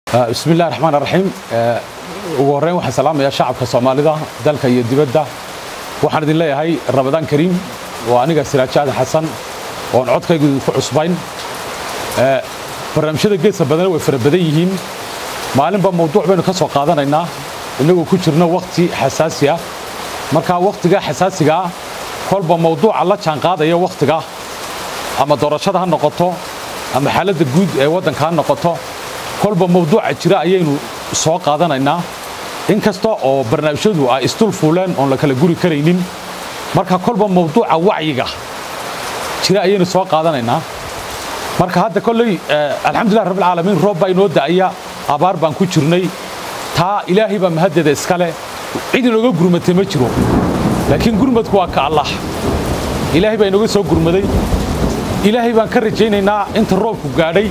bismi illahi raxmaan raxiim ugu horreyn waxaan salaamayaa shacabka soomaalida dalka iyo dibadda waxaan idin leeyahay ramadaan kariim oo aniga siraajo aadan xasan oon codkaygu idinku cusbayn barnaamijyada geeska badana way fara badan yihiin maalinba mawduuc baynu ka soo qaadanaynaa innagoo ku jirno wakhti xasaasi ah markaa wakhtigaa xasaasiga ah kolba mawduuca la jaanqaadaya wakhtiga ama doorashada ha noqoto ama xaaladda guud ee waddanka ha noqoto kolba mawduuca jira ayaynu soo qaadanaynaa in kasta oo barnaamijyadu ay isdul fuuleen oon la kala guri karaynin marka kolba mawduuca wacyiga jira ayaynu soo qaadanaynaa marka hadda kolley alxamdulilah rabbilcaalamiin roob baa inoo da'aya abaar baan ku jirnay taa ilaahay baa mahaddeeda iskale cid inooga gurmatay ma jiro laakiin gurmadku waa ka allah ilaahay baa inooga soo gurmaday ilaahay baan ka rajaynaynaa inta roobku gaadhay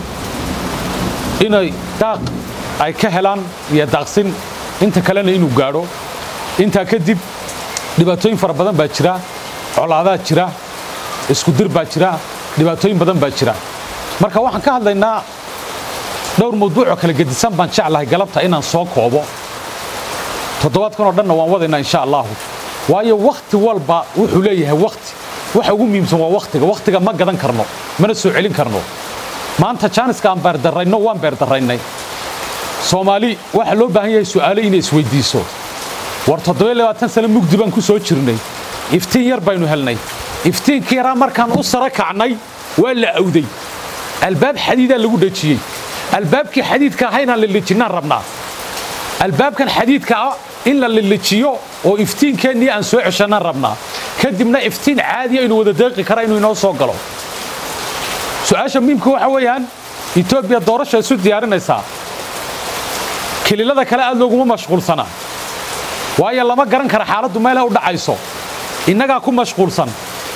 inay daaq ay ka helaan iyo daaqsin inta kalena inuu gaadho intaa kadib dhibaatooyin fara badan baa jira colaadaa jira iskudir baa jira dhibaatooyin badan baa jira marka waxaan ka hadlaynaa dhowr mawduucoo kala gedisan baan jeclahay galabta inaan soo koobo toddobaadkan oo dhanna waan wadaynaa insha allaahu waayo wakhti walba wuxuu leeyahay wakhti waxa ugu muhiimsan waa wakhtiga wakhtiga ma gadan karno mana soo celin karno maanta jaaniska aan beerdarrayno waan beerdarraynay soomaali waxaa loo baahan yahay su'aalo inay isweyddiiso war toddobayabaatan sano mugdi baan ku soo jirnay iftiin yar baynu helnay iftiinkii yaraa markaan u sara kacnay waa la awday albaab xadiidaa lagu dhejiyey albaabkii xadiidka aha inaan lilijinnaan rabnaa albaabkan xadiidka ah in la lilijiyo oo iftiinkeennii aan soo ceshannaan rabnaa kadibna iftiin caadiya inuu wada deeqi kara inuu inoo soo galo su-aasha muhiimka waxa weeyaan etoobiya doorasha isu diyaarinaysaa kililada kale aad looguma mashquulsanaa waayo lama garan kara xaaladdu meelay u dhacayso innagaa ku mashquulsan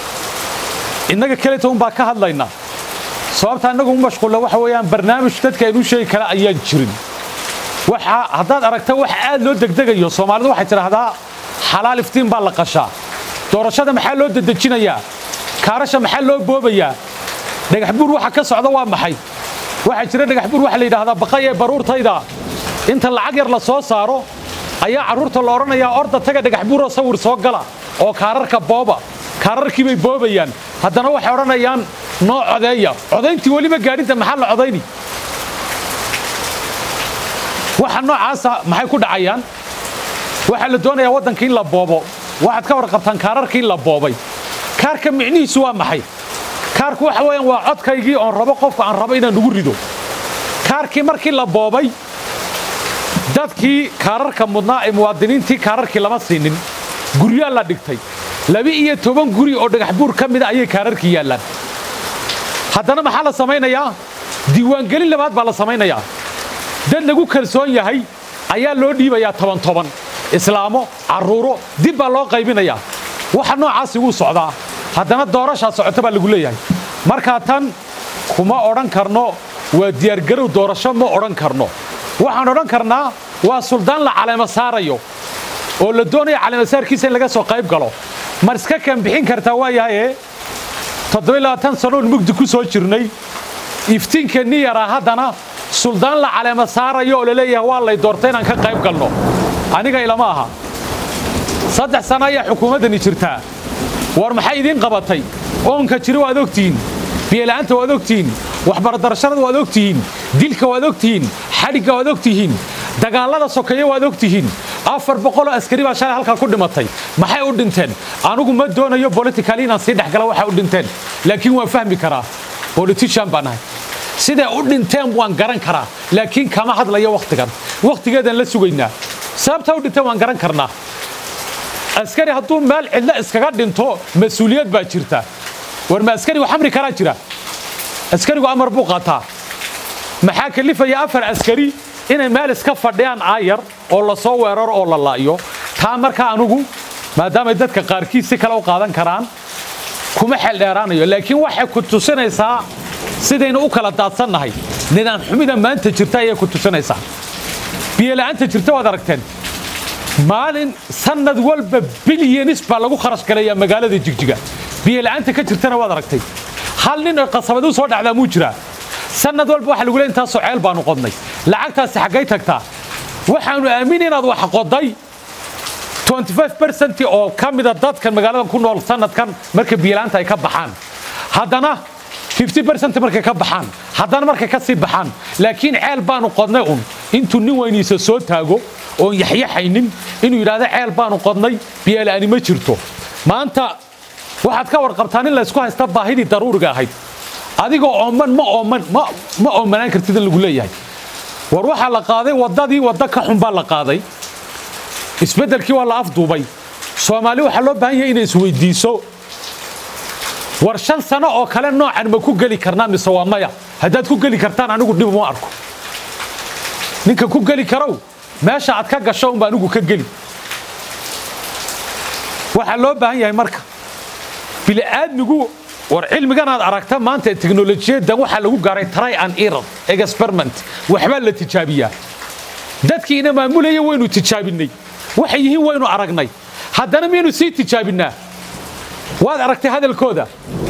innaga kelita unbaa ka hadlayna sababtaa innagu u mashquulla waxa weeyaan barnaamij dadka aynu sheegi kara ayaan jirin waxa haddaad aragta wax aad loo degdegayo soomaalidu waxay tidhaahdaa xalaal iftiin baa la qashaa doorashada maxaa loo dedejinayaa kaarasha maxaa loo boobayaa dhagaxbuur waxa ka socda waa maxay waxaa jira dhagaxbuur waxa la yidhaahdaa baqay ee baruurtayda inta lacag yar la soo saaro ayaa carruurta la odhanayaa orda taga dhagaxbuuroo sawir soo gala oo kaararka booba kaararkii bay boobayaan haddana waxay odhanayaan noo codeeya codayntii weliba gaadhinta maxaa la codayni waxa noocaasa maxay ku dhacayaan waxaa la doonayaa waddanka in la boobo waxaad ka warqabtaan kaararkii in la boobay kaarka micnihiisu waa maxay kaarku waxa weeyaan waa codkaygii oon rabo qofka aan rabo inaan ugu rido kaarkii markii la boobay dadkii kaararka mudnaa ee muwaadiniintii kaararkii lama siinin guryaa la dhigtay laba-iyo toban guri oo dhagaxbuur ka mida ayay kaararkii yaallaan haddana maxaa la samaynayaa diiwaangelin labaad baa la samaynayaa dad lagu kalsoon yahay ayaa loo dhiibayaa toban toban islaamo carruuro dib baa loo qaybinayaa waxa noocaasi wuu socdaa haddana doorashaa socota baa lagu leeyahay markaa tan kuma odhan karno waa diyaargarow doorasho ma odhan karno waxaan odhan karnaa waa suldaan la caleemo saarayo oo la doonaya caleemasaarkiisa in laga soo qayb galo mar iska kan bixin kartaa waayahaye toddobayabaatan sanoon mugdi ku soo jirnay iftiinkeennii yaraa haddana suldaan la caleemo saarayo oo la leeyahay waa lay doortay inaan ka qayb galno aniga ilama aha saddex sano ayaa xukuumaddani jirtaa war maxay idiin qabatay oonka jira waad ogtihiin biyola'aanta waad ogtihiin waxbaradarashada waad ogtihiin dilka waad ogtihiin xadhigga waad ogtihiin dagaallada sokeeye waad ogtihiin afar boqoloo askari baa shalay halkaa ku dhimatay maxay u dhinteen anugu ma doonayo bolitical inaan sii dhexgala waxay u dhinteen laakiin waan fahmi karaa bolitian baan nahay siday u dhinteen waan garan karaa laakiin kama hadlayo wakhtigan wakhtigeedaan la sugaynaa sababtaa u dhinteen waan garan karnaa askari hadduu meel cidlo iskaga dhinto mas-uuliyad baa jirta war ma askarigu xamri kalaa jira askarigu amar buu qaataa maxaa kalifaya afar askari inay meel iska fadhiyaan aayar oo la soo weeraro oo la laayo taa markaa anugu maadaamay dadka qaarkiis si kale u qaadan karaan kuma xeeldheeraanayo laakiin waxay ku tusinaysaa sidaynu u kala daadsannahay nidaam xumida maanta jirta ayay ku tusinaysaa biyola'aanta jirta waad aragteen maalin sannad walba bilyanis baa lagu kharash galayaa magaalada jigjiga biyola'aanta ka jirtana waad aragtay hal nin oo qasabad u soo dhacdaa muu jiraa sanad walba waxa lagu leeyahay intaasoo ceel baanu qodnay lacagtaasi xaggay tagtaa waxaanu aaminay inaad wax qoday 25% oo ka mida dadkan magaaladan ku nool sanadkan marka biilaanta ay ka baxaan haddana 50% markay ka baxaan haddana markay ka sii baxaan laakiin ceel baanu qodnay un intuu nin weyniisa soo taago oon yaxyaxaynin inuu yidhaahdo ceel baanu qodnay biyaala'ani ma jirto maanta waxaad ka warqabtaan in laysku haysta baahidii daruuriga ahayd adigoo ooman ma ooman ma oomanaan kartid in lagu leeyahay war waxaa la qaaday waddadii waddo ka xun baa la qaaday isbeddelkii waa la afduubay soomaali waxaa loo baahan yahay inay isweydiiso war shan sano oo kale noocan ma ku geli karnaa mise waa maya haddaad ku geli kartaan anigu dhib uma arko ninka ku geli karow meesha aad ka gasho unba anigu ka geli waxaa loo baahan yahay marka bili'aadmigu war cilmigan aad aragta maanta ee teknolojiyadan waxaa lagu gaaray try and error experiment waxbaa la tijaabiyaa dadkiina maamulaya waynu tijaabinay waxay yihiin waynu aragnay haddana miyaynu sii tijaabinaa waad aragtay hadalkooda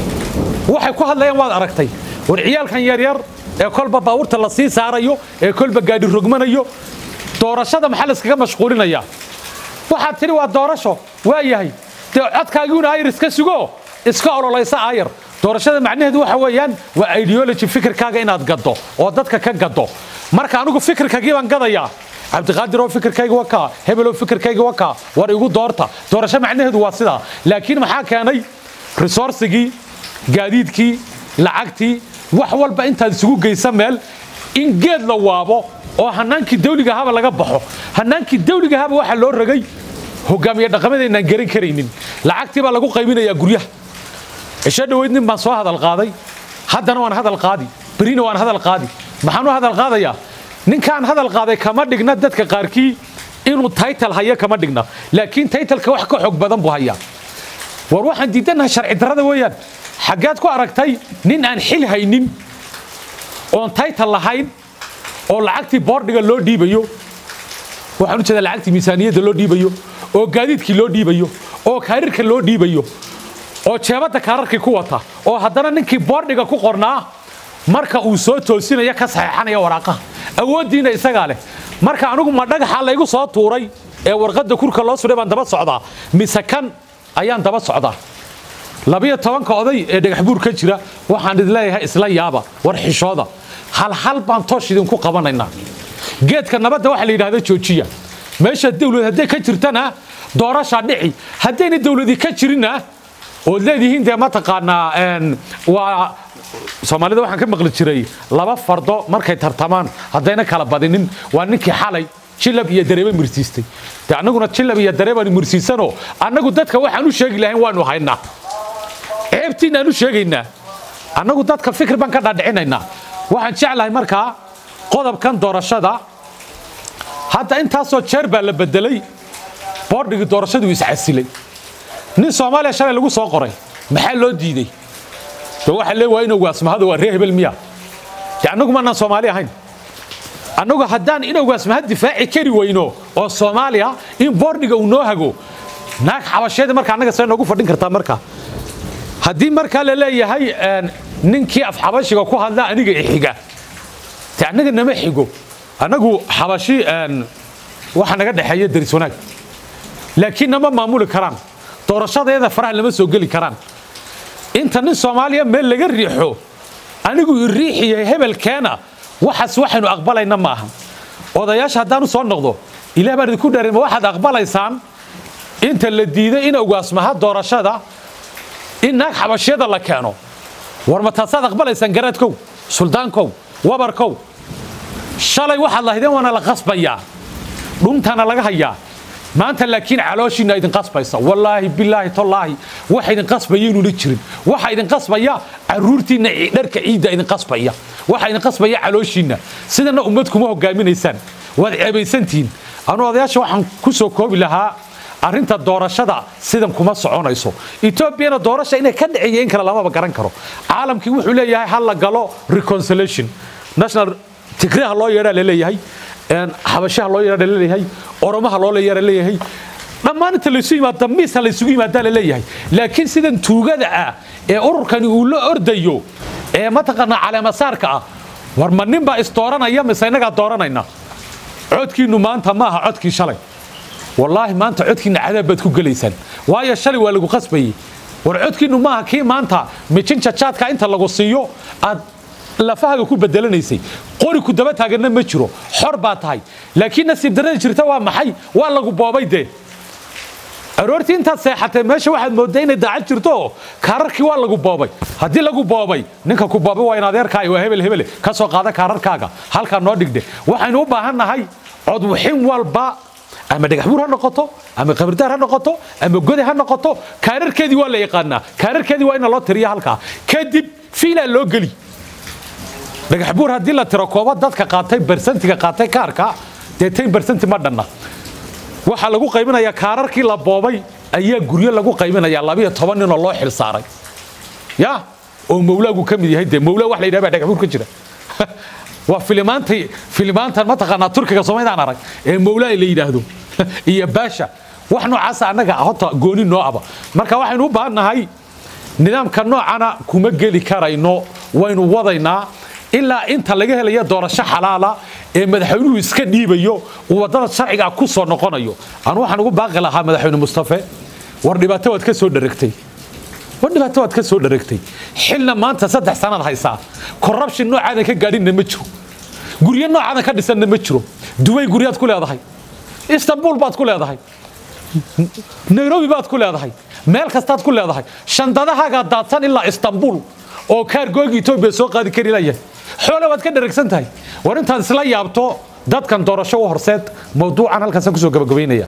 waxay ku hadlayaan waad aragtay war ciyaalkan yaryar ee kolba baabuurta la sii saarayo ee kolba gaadhi rogmanayo doorashada maxaa layskaga mashquulinayaa waxaad tidhi waa doorasho waa yahay dee codkaagiuna ayar iska sugo iska ololaysa ayar doorashada macnaheedu waxa weeyaan waa ideology fikirkaaga inaad gaddo oo dadka ka gaddo marka anigu fikirkaagii baan gadayaa cabdiqaadiroo fikirkayga waa kaa hebeloo fikirkayga waa kaa war igu doorta doorasho macnaheedu waa sidaa laakiin maxaa keenay resourcigii gaadiidkii lacagtii wax walba intaad isugu geysa meel in geed la waabo oo hanaankii dawliga haba laga baxo hanaankii dawliga haba waxaa loo ragay hogaamiye dhaqameedaynaan garan karaynin lacagtii baa lagu qaybinayaa guryaha cisho dhoweyd nin baan soo hadal qaaday haddana waan hadal qaadi berina waan hadal qaadi maxaan u hadal qaadayaa ninkaan hadal qaaday kama dhigna dadka qaarkii inuu taytal hayo kama dhigna laakiin taytalka wax ka xoog badan buu hayaa war waxaan diidannahay sharci darrada weeyaan xaggeed ku aragtay nin aan xil haynin oon taytal lahayn oo lacagtii boordhiga loo dhiibayo waxaan u jeedaa lacagtii miisaaniyadda loo dhiibayo oo gaadiidkii loo dhiibayo oo kaarirka loo dhiibayo oo jeebadda kaararkii ku wata oo haddana ninkii boordhiga ku qornaa marka uu soo toosinaya ka saxeexanaya waraaqaha awooddiina isagaa leh marka anigu ma dhagaxa laygu soo tuuray ee warqadda kurka loo sudhay baan daba socdaa mise kan ayaan daba socdaa labiyo tobanka oday ee dhagaxbuur ka jira waxaan idin leeyahay isla yaaba war xishooda halhal baan toosh idinku qabanaynaa geedka nabadda waxa la yidhahda joojiya meesha dawlad hadday ka jirtana doorashaa dhici haddayna dawladii ka jirinna ood leedihiin dee mataqaanaa waa soomaalida waxaan ka maqli jiray laba fardo markay tartamaan haddayna kala badinin waa ninkii xalay jilab iyo dareebe mursiistay de annaguna jilab iyo dareebaan mursiisanoo annagu dadka waxaan u sheegi lahayn waanu haynaa ceebtiinaan u sheegaynaa annagu dadka fikir baan ka dhaadhicinaynaa waxaan jeclahay markaa qodobkan doorashada hadda intaasoo jeer baa la bedelay boordhigii doorashaduu iscasilay nin soomaaliya shalay lagu soo qoray maxaa loo diiday de waxa lee waa inowgaasmahada waa ree hebel miya de annagu maanaan soomaali ahayn annagu haddaan inowgaasmahad difaaci kari weyno oo soomaaliya in boordhiga uu noo hago naag xabasheeda marka annaga see noogu fadhin kartaa marka haddii markaa la leeyahay ninkii af xabashiga ku hadla aniga ixiga de annaga nama xigo annagu xabashi waxa naga dhexeeya daris wanaag laakiin nama maamuli karaan doorashadeeda faraha lama soo geli karaan inta nin soomaaliya meel laga riixo anigu i riixiya hebelkeena waxaas waxaynu aqbalayna ma aha odayaasha haddaan u soo noqdo ilaah baan idinku dharin ma waxaad aqbalaysaan inta la diiday in ogaasmaha doorashada in naag xabashyada la keeno war ma taasaad aqbalaysaan garaadkow suldaankow wabarkow shalay waxaad lahaydeen waana la qasbayaa dhuntana laga hayaa maanta laakiin calooshiina idin qasbaysa wallaahi bilaahi tallaahi waxa idin qasbaya inuuna jirin waxa idin qasbaya caruurtiinna dharka ciidda idin qasbaya waxa idin qasbaya calooshiinna sidana ummad kuma hogaaminaysaan waad ceebaysantihiin anuu odayaasha waxaan ku soo koobi lahaa arrinta doorashada sidan kuma soconayso etoobiyana doorasha inay ka dhiciyo in kale lamaba garan karo caalamkii wuxuu leeyahay ha la galo reconciliation national tigreha loo yeedhaa laleeyahay xabashaha loo yeedhaa laleeyahay oromaha loo yeedhaa laleeyahay dhammaan inta laysu yimaada miisa laysugu yimaadaa laleeyahay laakiin sidan tuugada ah ee ururkani uu la ordayo ee mataqaanaa caleemasaarka ah war ma nin baa isdooranaya mise innagaa dooranayna codkiinnu maanta ma aha codkii shalay wallaahi maanta codkiinna cadaab baad ku gelaysaan waayo shalay waa lagu qasbayey war codkiinnu maaha kii maanta mijinja jaadka inta lagu siiyo aad lafahaga ku bedelanaysay qori ku daba taaganna ma jiro xor baa tahay laakiin nasiib darrada jirta waa maxay waa lagu boobay dee aroortii intaad seexatay meesha waxaad mooddaa inay daacad jirto oo kaararkii waa lagu boobay haddii lagu boobay ninka ku boobay waa in adeerkaaga waa hebel hebele ka soo qaada kaararkaaga halkaa noo dhigdhe waxaynu u baahan nahay codwixin walba ama dhagaxbuur ha noqoto ama qabridaar ha noqoto ama gode ha noqoto kaararkeedii waa la yaqaanaa kaararkeedii waa ina loo tiriya halkaa kadib fiilaa loo geli dhagaxbuur haddii la tiro kooba dadka qaatay barsantiga qaatay kaarka dee tan barsanti ma dhanna waxaa lagu qaybinayaa kaararkii la boobay ayaa guryo lagu qaybinayaa labiyo toban ninoo loo xil saaray ya oo mawlaagu ka mid yahay dee mawlaa wax la yidhaha baa dhagaxbuur ka jira waa filimaantay filimaantan mataqaanaa turkiga somaydaan arag ee mawlaa la yidhaahdo iyo baasha wax noocaasa annaga horta gooni noo aba marka waxaynu u baahan nahay nidaamka noocana kuma geli karayno waynu wadaynaa ilaa inta laga helaya doorasho xalaala ee madaxweynuhu iska dhiibayo uu waddada sharciga ku soo noqonayo anu waxaan ugu baaqi lahaa madaxweyne mustafe war dhibaato waad ka soo dharagtay war dhibaato waad ka soo dharagtay xilna maanta saddex sannaad haysaa corruption noocaadan ka gaadhinna ma jiro guryo noocaadan ka dhisanna ma jiro dubay guryaad ku leedahay istanbul baad ku leedahay nairobi baad ku leedahay meel kastaad ku leedahay shandadahaagaa daadsan ilaa istanbul oo kaargooga etoobiya soo qaadi kari layahay xoole waad ka dharagsan tahay war intaad isla yaabto dadkan doorasho u horseed mawduucan halkaasaan kusoo gabagabaynaya